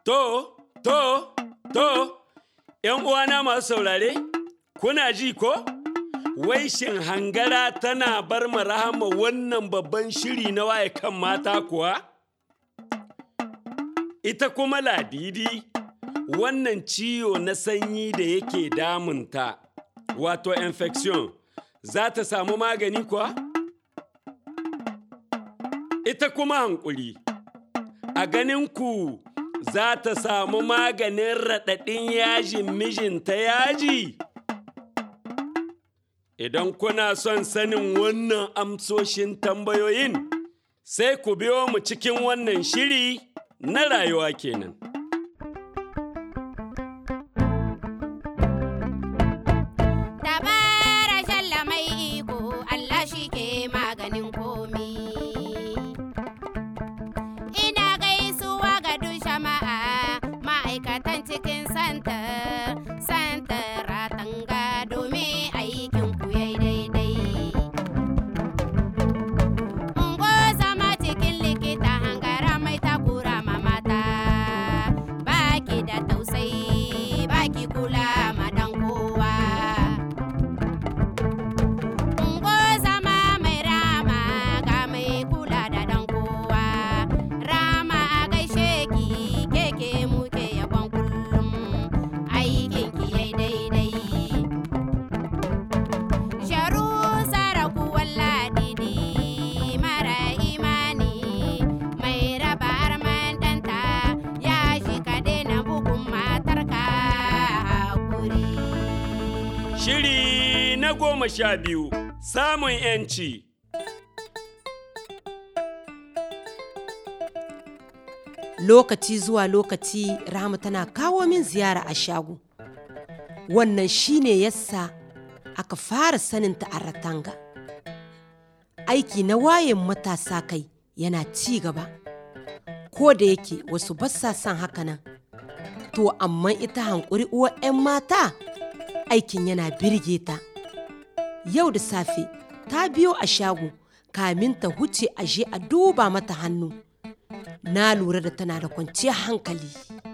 To, to, to, ‘yan uwana masu saurare, kuna ji ko? Wai shin hangara tana bar ma rahama wannan babban shiri na waye kan mata kuwa? Ita kuma ladidi, wannan ciwo na sanyi da yake damunta, wato infection, za ta samu magani kuwa? Ita kuma hankuli, a ganin ku za ta samu maganin raɗaɗin yajin mijinta yaji? Idan kuna son sanin wannan amsoshin tambayoyin, sai ku biyo mu cikin wannan shiri na rayuwa kenan. Dabara shalla mai iko Allah shi ke maganin komi. Ina gaisuwa ga duk jama'a ma'aikatan cikin santa, santa ratanga domin aikin ku yayi daidai. Ungo zama cikin likita hangara mai takura ma mata, baki da tausayi, baki kula ma dan kowa. Ungo zama mai rama ga mai kula da dan kowa. Rama a gaishe ki keke muke yabon kullum aikin ki yai daidai. Sharu saraku walladidi mara imani mai raba arman danta ya shi ka daina bugun matarka hakuri. Shiri na goma sha biyu, samun ‘yanci. lokaci zuwa lokaci Rahama tana kawo min ziyara a shago. Wannan shine yasa aka fara saninta a Ratanga. Aiki na wayan matasa kai yana ci gaba. Ko da yake wasu basa son haka nan. To amma ita hankuri uwar 'yan mata aikin yana birge ta. Yau da safe ta biyo a shago kamin ta huce aje a duba mata hannu. na lura da tana da kwanciyar hankali.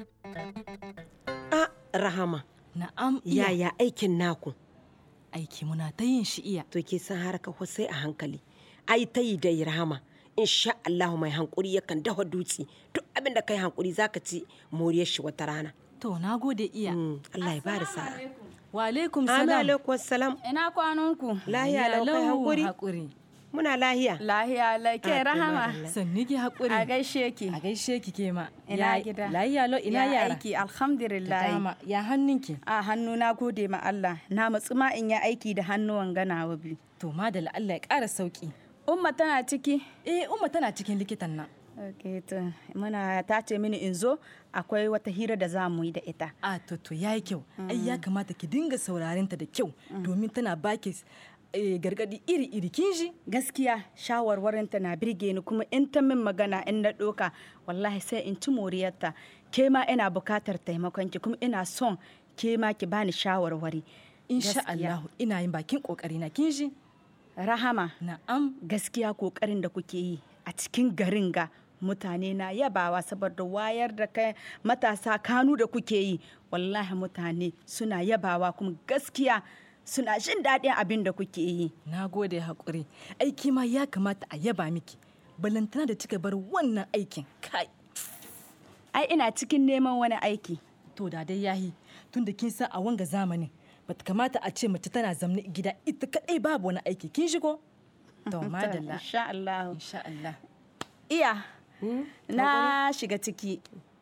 A Rahama, Na'am iya yaya aikin naku? aiki muna ta yin shi iya. To ke san harka ko sai a hankali. Ai ta yi dai Rahama, insha Allah mai hankuri yakan dafa dutse. Duk abin da kai hankuri zaka ci moriyar shi wata rana. To na gode iya. Mm, Allah ya bada sa'a. Wa alaikum Amin salam. alaikum salam. Ina kwananku? Lahiya lau kai hankuri. Hakuri. Muna lahiya. Lahiya lake Ah, rahama. madalla. Sanni ki hakuri. A gaishe ki. A gaishe ki ke ma. Ina Ya- gida. Lahiya lo ina Ya yara. aiki Da alhamdulillah. dama. Ya hannunki. A hannu na gode ma Allah. Na matsu ma in yi aiki da hannuwan ganawa biyu. To madalla Allah ya ƙara sauki. Umma tana ciki. Eh Umma tana cikin likitan nan. Ok, to muna ta ce mini in zo akwai wata hira da za mu yi da ita. A to to yayi kyau. Ai ya kamata ki dinga sauraren ta da kyau domin tana baki eh, gargadi iri-iri kin ji? Gaskiya shawarwarinta na birge ni kuma in ta min magana in na ɗoka wallahi sai in ci moriyarta. Ke ma ina bukatar taimakon ki kuma ina son ke ma ki bani shawarwari. Insha Gaskiya. Allah ina yin bakin kokari na kin ji? Rahama. Na'am. gaskiya kokarin da kuke yi a cikin garin ga mutane na yabawa saboda wayar da kai matasa kanu da kuke yi wallahi mutane suna yabawa kuma gaskiya suna jin daɗin abin da kuke yi Na gode haƙuri. Aiki ma ya kamata a yaba miki. Balantana da kika bar wannan aikin. Kai. ai ina cikin neman wani aiki To da dai yahi tunda kin san a wanga zamanin bata kamata a ce mace tana zamne gida ita kadai babu wani aiki kin shigo? To madalla. insha Allah Insha Allah. iya na shiga ciki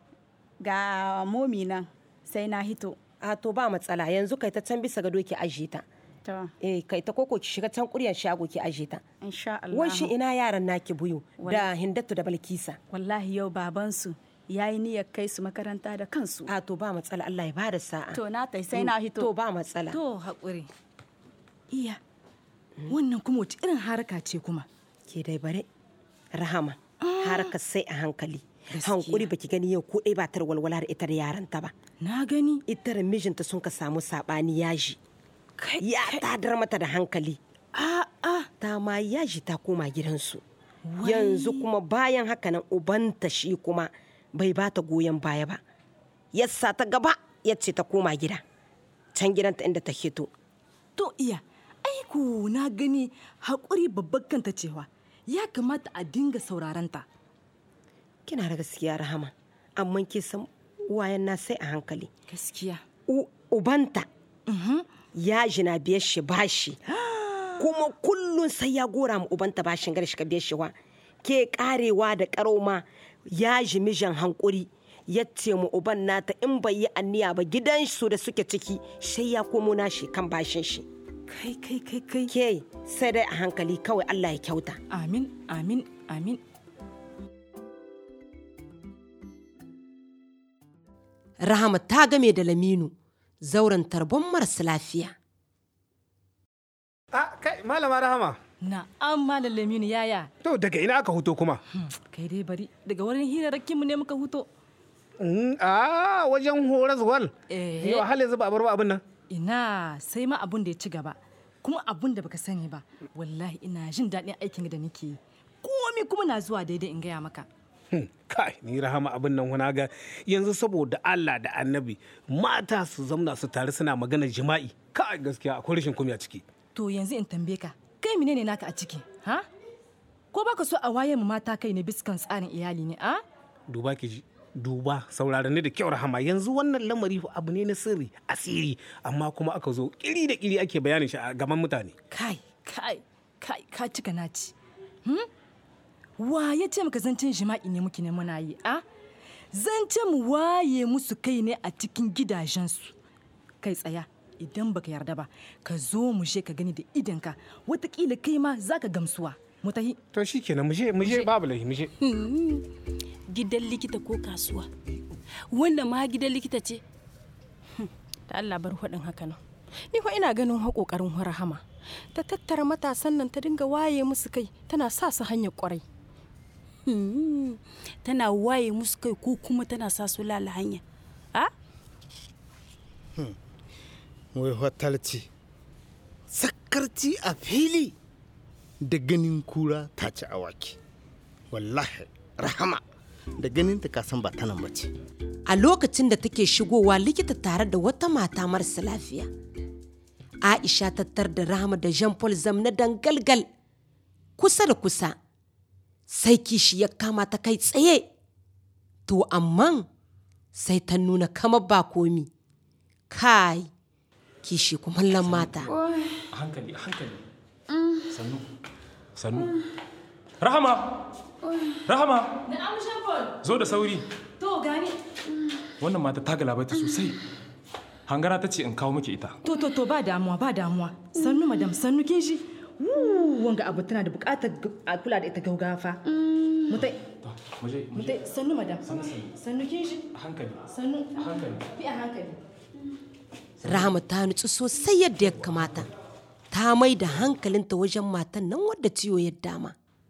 ga momi nan sai na hito A to ba matsala yanzu kai ta can bisa gado ki aje ta. to Eh kai ta koko ki shiga can kuryan shago ki aje ta. insha Allah Wai shi ina yaran naki buyu da Hindatu da Balkisa. wallahi yau babansu ya yi niyyar kai su makaranta da kansu A to ba matsala Allah ya bada sa'a. to na tai sai na hito To ba matsala. To haƙuri. Iya. Wannan kuma wace irin haraka ce kuma? Ke dai bare. Rahama. Haraka sai a hankali. Gaskiya. Hankuri baki gani yau ko ɗaya ba ta da walwala da ita da yaranta ba. Na gani. Ita da mijinta sun ka samu saɓani yaji. Ya tadar mata da hankali. A'a. Ta ma yaji ta koma gidansu. Yanzu kuma bayan haka nan ubanta shi kuma bai ba ta goyon baya ba. yassa ta gaba ya ce ta koma gida can gidanta inda ta hito To iya, aiku na gani haƙuri babban kanta cewa ya kamata a dinga sauraranta. kina da gaskiya rahama amma ke san uwayen na sai a hankali Gaskiya. U- ubanta ya jina biyar shi bashi kuma kullum sai ya gora ma ubanta bashin gar shi ka biyar shi wa ke karewa da karoma ya ji mijin hankuri ya ce mu uban nata in bai yi anniya ba gidan su da suke ciki sai ya komo nashi kan bashin shi Kai kai kai kai. ke sai dai a hankali kawai Allah ya kyauta Amin, amin, amin. rahama ta game da laminu zauren tarbon marasa lafiya A kai malama rahama. Na an malam Laminu yaya. To daga ina aka huto kuma? Kai dai bari daga wurin hirarrakinmu ne muka huto. Mm, A wajen horas wal. Eh. Yau hal yanzu ba a bar ba abin nan. Ina sai ma abun da ya ci gaba. Kuma abun da baka sani ba. Wallahi ina jin daɗin aikin da nake yi. Komi kuma na zuwa daidai in gaya maka. Hmm, Kai ni rahama abin nan wana ga yanzu saboda Allah da annabi mata su zamna su tare suna magana jima'i. Kai gaskiya akwai rashin kunya ciki. To yanzu in tambaye ka, kai menene naka a ciki? Ha? Ko baka so a waye mu mata kai ne biskan tsarin iyali ne, a? Duba ki ji. Duba saurara ni da kyau rahama yanzu wannan lamari fa abu ne na sirri asiri amma kuma aka zo kiri da kiri ake bayanin shi a gaban mutane. Kai, kai, kai, ka cika naci. Hmm? Wa ya ce maka zancen jima'i ne muke ne muna yi, a? Zance mu waye musu kai ne a cikin gidajensu. Kai tsaya, idan baka yarda ba, ka zo mu je ka gani da idanka, watakila kai ma za ka gamsuwa. Mu tahi. To shikenan mu je mu je babu laifi mu je. gidan likita ko kasuwa wannan ma gidan likita ce Hmm, da Allah bar faɗin haka nan ni fa ina ganin haƙoƙarin rahama ta tattara matasan nan ta dinga waye musu kai tana sa su hanyar ƙwarai Hmm, tana waye musu kai ko kuma tana sa su lala hanya a wai hotalci sakarci a fili da ganin kura ta ci awaki wallahi rahama da ganin ta kasan ba ta nan ba ce a lokacin da take shigowa likita tare da wata mata marasa lafiya aisha tattar da rahama da jean paul zam na dangalgal kusa da kusa sai kishi ya kama ta kai tsaye to amma sai ta nuna kamar ba komi kai kishi kumallon mata a hankali a hankali sannu sannu rahama rahama zo da sauri To gani. wannan mata ta galabaita sosai hangara ta ce in kawo miki ita To to to ba damuwa ba damuwa. Sannu madam sannu kin shi. Wuu, wanga abu tana da bukatar a kula da ita gaugafa. Mutai to mu je mu je mutai sannu madam. sannu sannu Sannu kin shi. a hankali Sannu. a hankali Bi a hankali. rahama ta nutsu sosai yadda ya kamata ta mai da hankalinta wajen matan nan wadda ciwo ya dama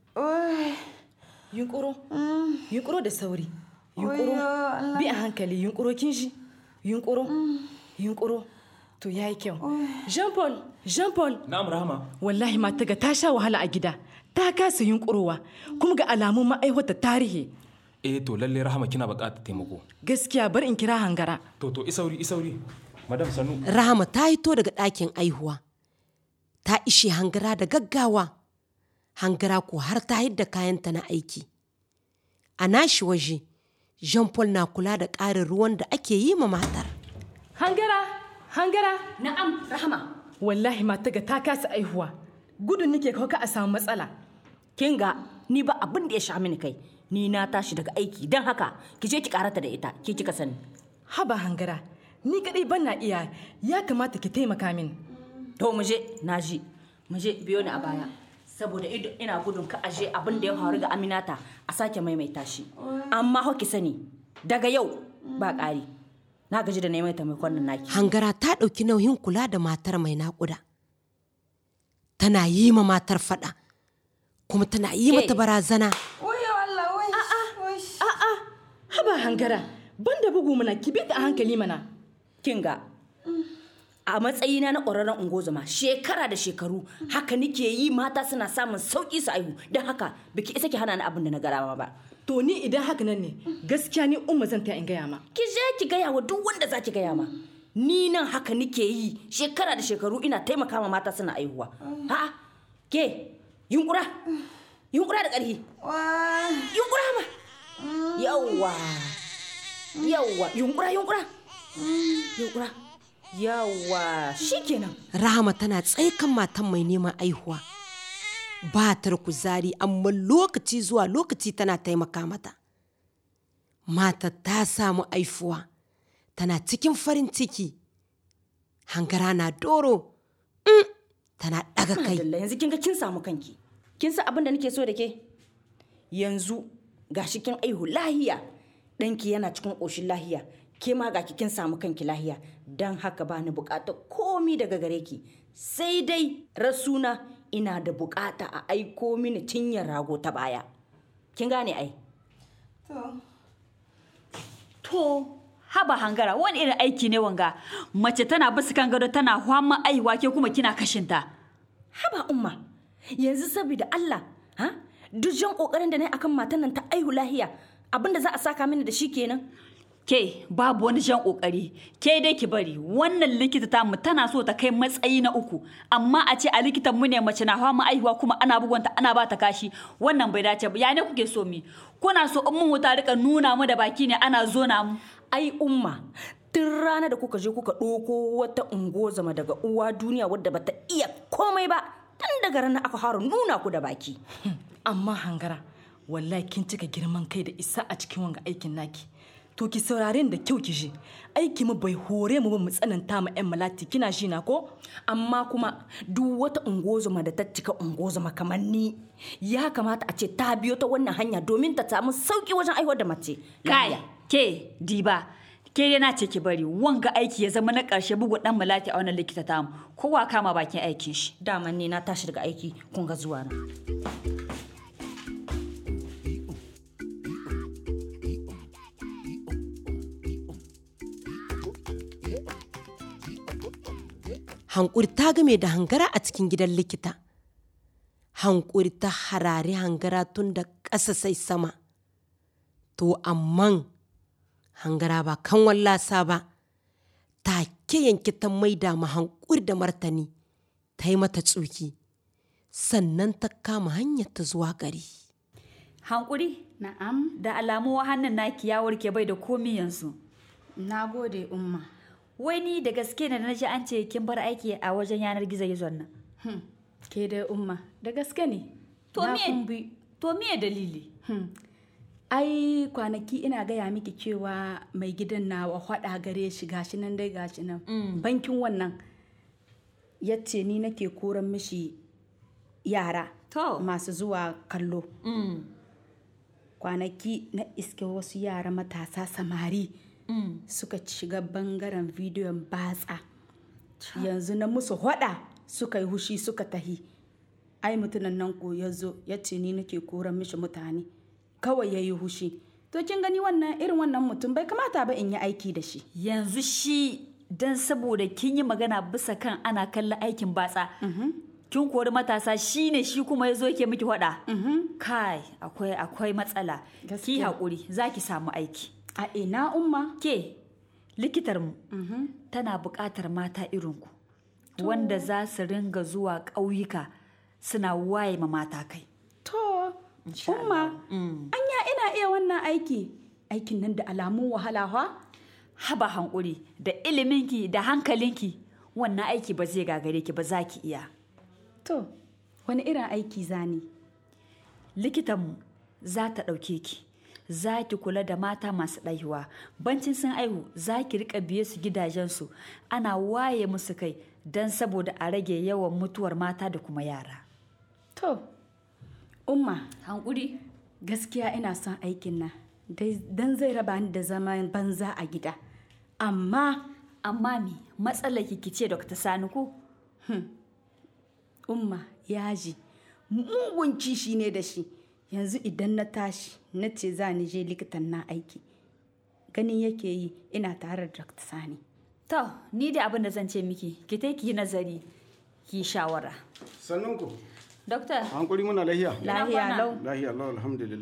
Yunkuro. Yunkuro da sauri. Yunkuro. Bi a hankali yunkuro kin shi. Yunkuro. Yunkuro. To yayi kyau. Jean Paul, Jean Paul. na'am rahama Wallahi mata ga ta sha wahala a gida. Ta kasa yunkurowa kuma ga alamun ma'aiwata tarihi. eh to lalle rahama kina buƙatar taimako Gaskiya bar in kira hangara. to to isauri isauri madam sannu rahama ta hito daga ɗakin aihuwa ta ishe hangara da gaggawa hangara ko har ta hidda kayanta na aiki a nashi waje jean paul na kula da ƙarin ruwan da ake yi ma matar Hangara, hangara. na'am rahama Wallahi mata ga ta kasa aihuwa. Gudun nake kawo ka a samu matsala. kin ga ni ba abin da ya sha mini kai ni na tashi daga aiki don haka ki je ki karata da ita ki kika sani Haba hangara, ni kadai ban na iya ya kamata ki taimaka min. to mu je na ji mu je biyo ni a baya saboda ido ina gudun ka aje abin da ya faru ga Aminata a sake maimaita shi amma ho ki sani daga yau ba ƙari na gaji da neman taimakon nan naki hangara ta ɗauki nauyin kula da matar mai naƙuda tana yi ma matar faɗa kuma tana yi mata barazana Haba hangara, ban da bugu mana ki bi ta a hankali mana. kin ga a matsayina na ƙwararren ungozoma shekara da shekaru haka nike yi mata suna samun sauƙi su aihu don haka biki isa ki hana ni abin da na gara ba to ni idan haka nan ne gaskiya ni umma zan ta in gaya ma ki je ki gaya wa duk wanda za ki gaya ma ni nan haka nike yi shekara da shekaru ina taimaka ma mata suna aihuwa ha ke yunkura yunkura da ƙarfi yunkura ma yawwa yawwa yunkura yunkura yunkura yawwa shikenan Rahama tana tsaikan matan mai neman aihuwa. Ba ta da kuzari amma lokaci zuwa lokaci tana taimaka mata. Mata ta samu aifuwa, tana cikin farin ciki. Hangara na doro, mm, tana ɗaga kai. Madalla yanzu kin ga kin samu kanki kin san abin da nake so da ke yanzu gashi kin aihu lahiya ɗanki yana cikin ƙoshin lahiya ke ma ga kin samu kanki lahiya don haka ba ni buƙatar komi daga gare ki sai dai rasuna ina da buƙata a aiko mini cinyar rago ta baya kin gane ai To, haba hangara wani irin aiki ne wanga mace tana basu kan gado tana hwama aiwa ke kuma kina kashinta. haba umma yanzu saboda Allah ha duk jan kokarin da na yi akan matan nan ta aihu lahiya abinda za a saka mini da shi kenan Ke babu wani jan kokari ke dai ki bari wannan likita ta mu tana so ta kai matsayi na uku amma a ce a likitan mu ne mace na hwama aihuwa kuma ana bugunta ana ba ta kashi wannan bai dace ba ya ne kuke so mi kuna so in mun wuta rika nuna mu da baki ne ana zona mu ai umma tun rana da kuka je kuka ɗauko wata ungozama daga uwa duniya wadda bata iya komai ba tun daga ranar aka fara nuna ku da baki amma hangara wallahi kin cika girman kai da isa a cikin wanga aikin naki to ki saurare ni da kyau ki ji aiki mu bai hore mu ba mu tsananta ma yan malati kina shi na ko amma kuma duk wata ungozama da ta cika ungozama kamar ni ya kamata a ce ta biyo ta wannan hanya domin ta samu sauki wajen aiwar da mace kai ke diba ke dai na ce ki bari wanga aiki ya zama na ƙarshe bugu dan malati a wannan likita tamu kowa kama bakin aikin shi dama ne na tashi daga aiki kun ga zuwa na Hankuri ta game da hangara a cikin gidan likita. Hankuri ta harare hangara tun da ƙasa sai sama. To amman hangara ba kan wallasa ba, take yanke ta maida ma hankuri da martani, ta yi mata tsuki, sannan ta kama hanyar ta zuwa gari. hankuri Na'am, da alamu hannun naki ya warke bai da komi yanzu na gode umma. wai ni da gaske ne da naji an ce kin bar aiki a wajen yanar gizo gizon nan Hmm. Ke dai umma, da gaske ne. to Na me kumbi. to me dalili Hmm. Ai kwanaki ina gaya miki cewa mai gidan nawa hwada gare shi gashi nan dai gashi nan. Bankin wannan ya ce ni nake koran mishi yara To. masu zuwa kallo. mm. Kwanaki na iske wasu yara matasa samari Mm. suka shiga bangaren bidiyon batsa. Yanzu na musu hwada suka yi hushi suka tahi. ai mutumin nan ko ya zo ya ce ni nake koran mishi mutane kawai ya yi hushi to kin gani wannan irin wannan mutum bai kamata ba in yi aiki da shi yanzu shi dan saboda kin yi magana bisa kan ana kallon aikin batsa kin kori matasa shi ne shi kuma ya zo ke miki hada kai akwai akwai matsala ki Gaskiya. haƙuri za ki samu aiki a ina umma ke likitarmu tana buƙatar mata irinku wanda za su ringa zuwa ƙauyuka suna waye ma mata kai to umma anya ina iya wannan aiki aikin nan da alamun wahala ha haba hankuri da iliminki da hankalinki wannan aiki ba zai gagare ki ba za ki iya to wani irin aiki zani likitanmu za ta ɗauke ki za ki kula da mata masu ɗaihuwa bancin sun aihu za ki riƙa biye su gidajensu ana waye musu kai don saboda a rage yawan mutuwar mata da kuma yara to umma hankuri gaskiya ina son aikin nan dai- dan zai raba ni da zaman banza a gida amma amma me matsalar ki ce Dr. Sani ko umma yaji mugun kishi ne da shi yanzu idan na tashi na ce za ni je likitan na aiki ganin yake yi ina tare da Dr. Sani to ni da abin da zan ce miki ki ta ki yi nazari ki yi shawara Sannunku, Dokta hankuri muna lahiya. lahiya lau Lahiya lau alhamdulillah.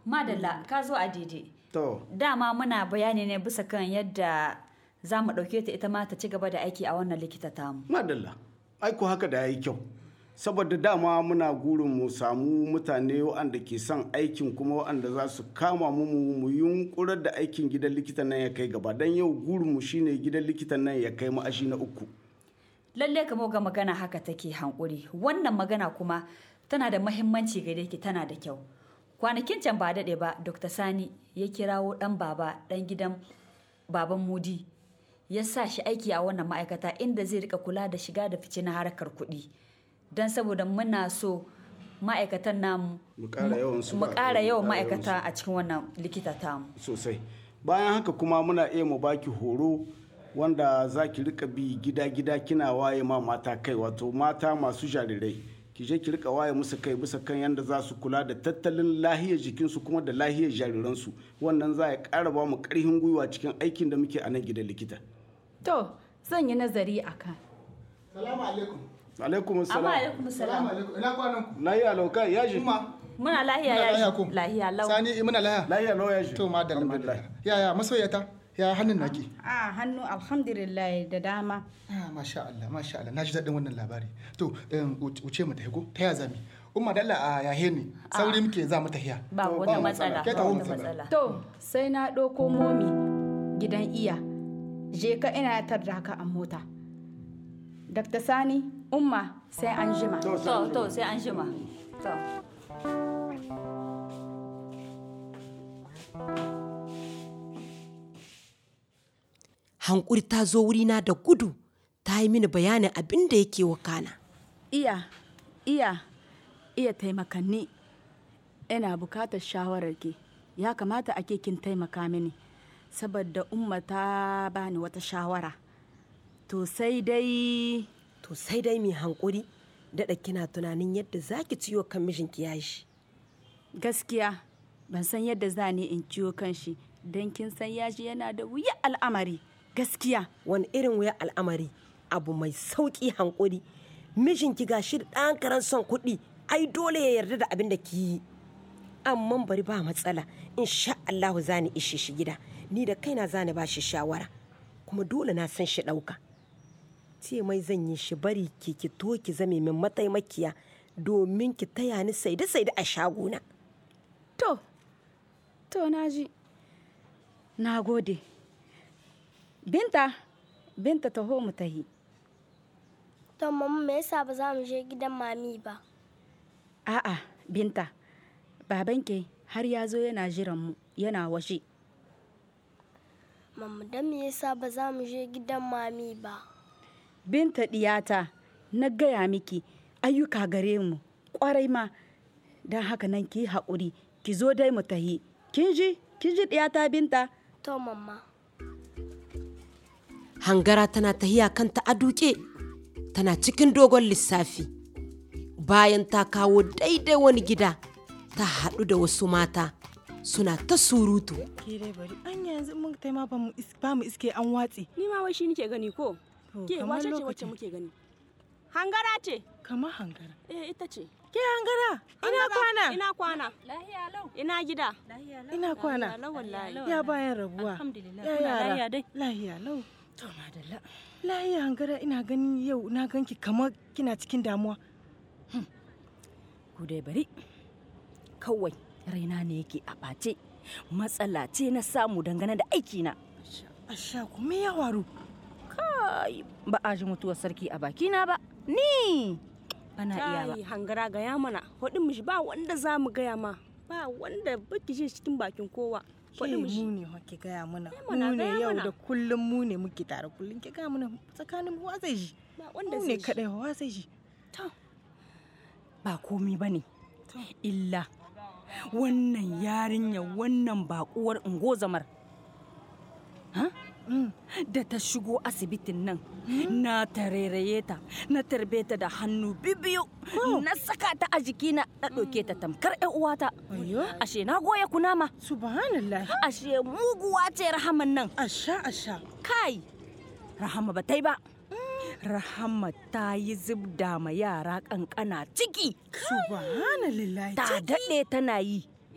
Madalla ka zo a daidai. To, Dama muna bayani ne bisa kan yadda za mu ɗauke ta ita ma ta ci gaba da aiki a wannan likita tamu. madalla. Aiko haka da ya yi kyau. Saboda dama muna gurin mu samu mutane waɗanda ke son aikin kuma waɗanda za su kama mu mu mu yunkurar da aikin gidan likitan nan ya kai gaba. Don yau gurin mu shine gidan likitan nan ya kai ma'ashi na uku. Lalle ka ga magana haka take hankuri. Wannan magana kuma tana da mahimmanci gare ki tana da kyau. Kwanakin can ba daɗe ba Dr. Sani ya kirawo ɗan baba ɗan gidan baban Mudi ya sa shi aiki a wannan ma'aikata inda zai rika kula da shiga da fice na harkar kuɗi. Don saboda muna so ma'aikatan namu Mu ƙara yawan su mu ba- ƙara yawan mu ƙara yawan ma'aikata a cikin wannan likita tamu. sosai bayan haka kuma muna iya mu baki horo wanda za ki rika bi gida-gida kina waye ma mata kai wato mata masu jarirai ki je ki rika waye musu kai bisa kan yadda za su kula da tattalin lahiyar jikinsu kuma da lahiyar jariransu wannan za ya ƙara ba mu ƙarfin gwiwa cikin aikin da muke a nan gidan likita To, zan yi nazari a kan. Salamu alaikum. alaikum Amma salam alaikum Salamu salam. alaikum. Ina kwanan ku? lahiya lauka ya ji Muna lahiya Muna ya lahiya ko? lahiya lau. Sani eh, muna lahiya. lahiya lau ya ji To madalla madalla. Yaya masoyata? Ya hannun naki? A hannu alhamdulillah da dama. Ah, masha Allah, masha Allah. Na ji daɗin wannan labari. To, em, wuce mu tafi ko? Ta ya zami? Umma dalla a yahe ne. Sauri muke za mu tafiya. Ba To, wata matsala. Ke Ba taho mu wata tafi. matsala. To, sai na ɗauko momi gidan iya. Je ka ina tarda ka a mota. Dr. Sani, Umma sai an jima. To, to sai an shima. To. hankuri ta zo wurina da gudu ta yi mini bayanin abin da yake wakana Iya, iya, iya taimakanni. Ina bukatar shawarar ki. Ya kamata ake kin taimaka mini. Saboda Umma ta bani wata shawara. To sai dai to sai dai mai hankuri daɗa kina tunanin yadda za ki ciwo kan mijinki ya shi gaskiya ban san yadda za ni in ciwo kan shi don kin san yaji yana da wuya al'amari gaskiya wani irin wuya al'amari abu mai sauƙi hankuri mijinki ga shi da ɗan karan son kuɗi ai dole ya yarda da abin da ki yi amma bari ba matsala insha Allahu za ni ishe shi gida ni da kaina za ni ba shi shawara kuma dole na san shi ɗauka ce mai zan yi shi bari ki ki to ki zame min mataimakiya domin ki taya ni saide saide a shagona to to na ji na gode binta binta taho mu tahi To mama me yasa ba za mu je gidan mami ba? a'a binta babanke har ya zo yana jiran mu yana washe Mama dan me yasa ba za mu je gidan mami ba? binta diyata na gaya miki ayyuka gare mu kwarai ma don haka nan ki haƙuri ki zo dai mu tahi kin ji kin ji diyata binta To mama. hangara tana tahiya kanta a duke tana cikin dogon lissafi bayan ta kawo daidai wani gida ta haɗu da wasu mata suna ta surutu Ke dai bari an yanzu mun tai ma ba mu is- ba mu iske an watse. Ni ma wai shi nike gani ko? Ke kamar wace ce lokacin. wacce muke gani? Hangara ce. Kamar hangara. Eh ita ce. Ke hangara ina kwana. Ina kwana. Ina gida. Ina kwana. Lahiya lau wallahi. Ya bayan rabuwa. Alhamdulillah. Ya Kuna yara. lahiya dai? Lahiya lau. To madalla. Lahiya hangara ina gani yau na ganki kamar kina cikin damuwa. Ku dai bari. Kawai raina ne yake a ɓace. Matsala ce na samu dangane da aikina. Asha ku me ya waru? Kai ba a ji mutuwar sarki a bakina ba. Ni. Bana iya ba. Kai hangara gaya mana. Faɗin mishi ba wanda za mu gaya ma. Ba wanda baki shi cikin bakin kowa. Ke Faɗin mishi. mu ne ke gaya mana. mana, Mu ne gaya yau mana. da kullum mu ne muke tare kullum ke gaya mana tsakanin wa zai ji. Ba wanda Mu zai ne ji. kaɗai wa zai ji. ba komi ba ne illa wannan yarinya wannan bakuwar ungozamar ha? da ta shigo asibitin nan na tarairaye ta na tarbe ta da hannu bibiyu na saka ta a jikina na ɗauke ta tamkar 'yan uwata ashe na goya kunama subhanallah ashe muguwa ce rahaman nan asha asha kai rahama ba ta yi ba rahama ta yi zubda ma yara kankana ciki subhanallah ta daɗe tana yi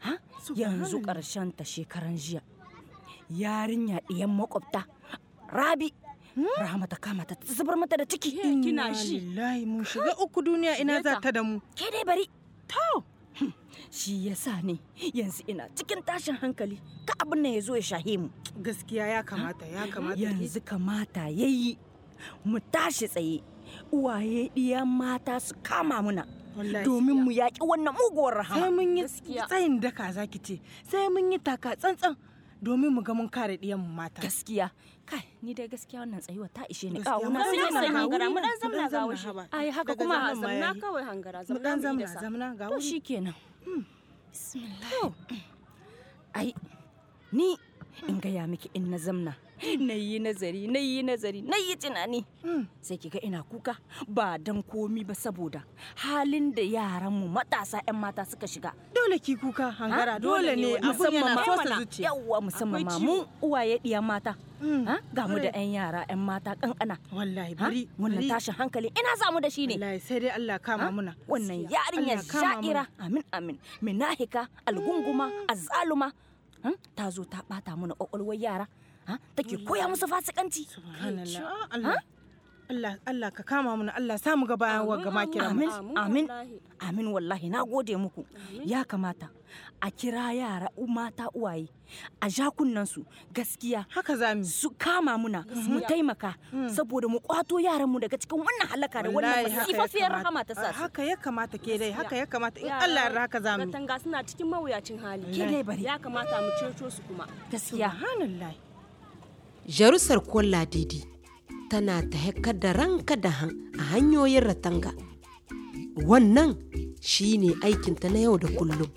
Ha? yanzu ƙarshen ta shekaran jiya yarinya ɗiyan makwabta rabi rahama ta kama ta ta zubar mata da ciki kina shi lillahi mun shiga uku duniya ina za ta da mu ke dai bari to shi yasa ne yanzu ina cikin tashin hankali ka abin nan ya zo ya shahe mu gaskiya ya kamata ya kamata yanzu kamata yayi mu tashi tsaye uwaye ɗiyan mata su kama muna domin mu yaƙi wannan muguwar rahama sai mun yi tsayin daka zaki ce sai mun yi taka tsantsan domin mu ga mun kare ɗiyan mu mata gaskiya kai ni dai gaskiya wannan tsayuwa ta ishe ni Gaskiya, kawo mu na dan sai zamna sai ga hangara wuri, mu dan mu zamna dan ga zamna washi haba. ai haka Daga kuma zaman ma zamna yayi. kawai hangara mu zamna dan mu yi zamna da sa. zamna ga to wuri shikenan bismillah ai ni in gaya miki in na zamna na yi nazari na yi nazari na yi tunani sai kiga ina kuka ba dan komi ba saboda halin da yaranmu matasa 'yan mata suka shiga dole ki kuka hangara Ha? dole ne abun yana ma- sosa zuciya yawwa musamman Akwai ma ciwo. mu uwaye ɗiyan mata Ha? ga mu da Kwarai. 'yan yara 'yan mata kankana wallahi Ha? bari wannan bari. tashin hankali ina samu da shi ne wallahi sai dai Allah kama Ha? muna wannan Gaskiya. yarinyar Allah kama sha'ira amin amin minahika algunguma azzaluma ha? ta zo ta bata mana kwakwalwar yara ha? take koya musu fasikanci Subhanallah. Ah, Allah. Allah Allah ka kama muna Allah samu ga bayan wa gama kira amin amin amin wallahi na gode muku ya kamata a kira yara u- mata uwaye a jakunan su gaskiya haka za mu su kama muna mu taimaka saboda mu kwato yaran mu daga cikin wannan halaka da wannan Wallahi haka ya masifafiyar kamata. rahama ta sa su haka ya kamata ke dai haka ya kamata in Allah ya yarda haka za mu yi. Katanga suna cikin mawuyacin hali. Ke dai bari. Ya kamata mu ceto su kuma. gaskiya Subhanallah. Jarusar Kwalla Didi tana ta haikar da ranka da han a hanyoyin ratanga. Wannan shi ne aikinta na yau da kullum.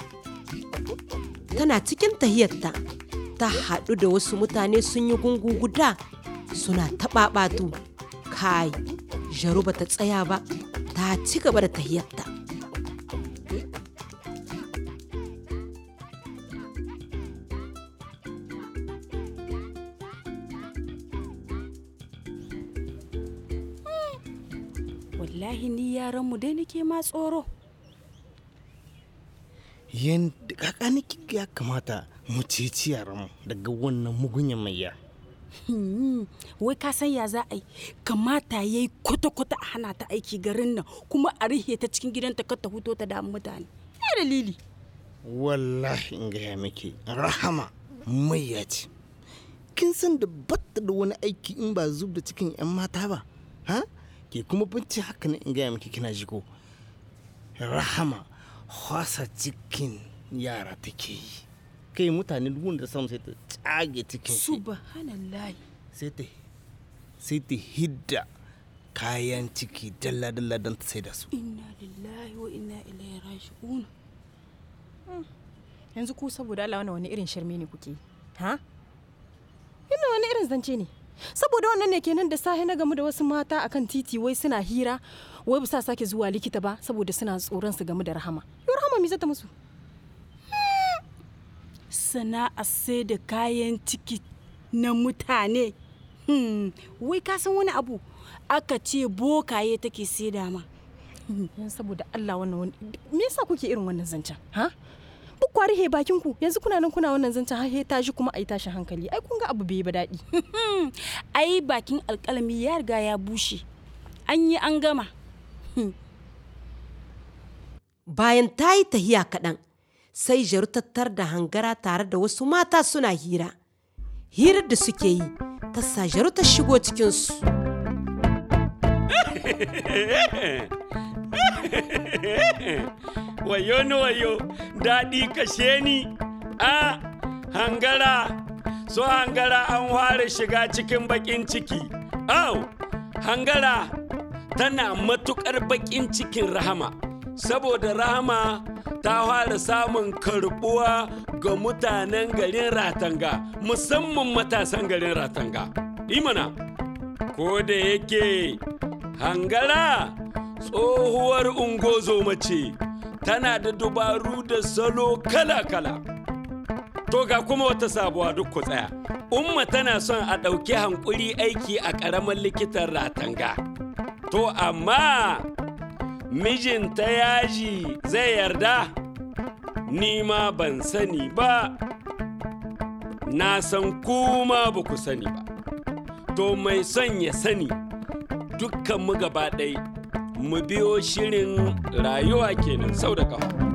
Tana cikin tahiyarta ta haɗu da wasu mutane sun yi gungu guda suna taɓaɓatu. Kai, Jaru ba ta tsaya ba, ta ci gaba da tahiyarta. Wallahi ni yaran mu dai nake ma tsoro. yanda kakani ya kamata mu ceci yaranmu daga wannan mugunyan maiya Hmm, Wai ka san ya za a yi kamata ya yi kwata-kwata a hana ta aiki garin nan kuma a rihe ta cikin gidanta kar ta huto ta damu mutane. Ya dalili. wallahi in gaya miki rahama maiya ce kin san da batta da wani aiki in ba zub da cikin 'yan mata ba ha ke kuma binci haka ne in gaya miki kina jiko rahama hwasa cikin yara take yi kai mutane duk wanda samu sai ta tsage cikin shi Subhanallah. sai ta sai ta hidda kayan ciki dalla-dalla don ta sai da su Inna lillahi wa inna ilaihi raji'un. yanzu ku saboda Allah wannan wani irin shirme ne kuke yi? ha ina wani irin zance ne saboda wannan ne kenan da sahi na gamu da wasu mata akan titi wai suna hira wai ba sa sake zuwa likita ba saboda suna tsoron su gamu da rahama yau rahama me zata musu Sana'a sai da kayan ciki na mutane. Hmm, Wai ka san wani abu aka ce bokaye take saida ma. yan saboda Allah wannan wani me yasa kuke irin wannan zancen ha ku kwari he bakin ku yanzu kuna nan kuna wannan zancen har he tashi kuma ai tashin hankali ai kun ga abu bai yi ba daɗi Ai bakin alkalami ya riga ya bushe. An yi an gama. Bayan ta yi tahiya kaɗan, sai Jaru tattar da hangara tare da wasu mata suna hira. Hirar da suke yi, ta sa Jaru ta shigo cikinsu. wayo ni wayo daɗi kashe ni a hangara so hangara an fara shiga cikin baƙin ciki au hangara tana matuƙar baƙin cikin rahama saboda rahama ta fara samun karɓuwa ga mutanen garin ratanga musamman matasan garin ratanga imana ko da yake hangara tsohuwar ungozo mace tana da dubaru da salo kala-kala to ga kuma wata sabuwa duk ku tsaya umma tana son a ɗauki hankuri aiki a ƙaramin likitan ratanga to amma mijinta yaji zai yarda ni ma ban sani ba na san kuma ba ku sani ba to mai son ya sani dukkan mu gaba ɗaya mu biyo shirin rayuwa kenan sau da ƙafa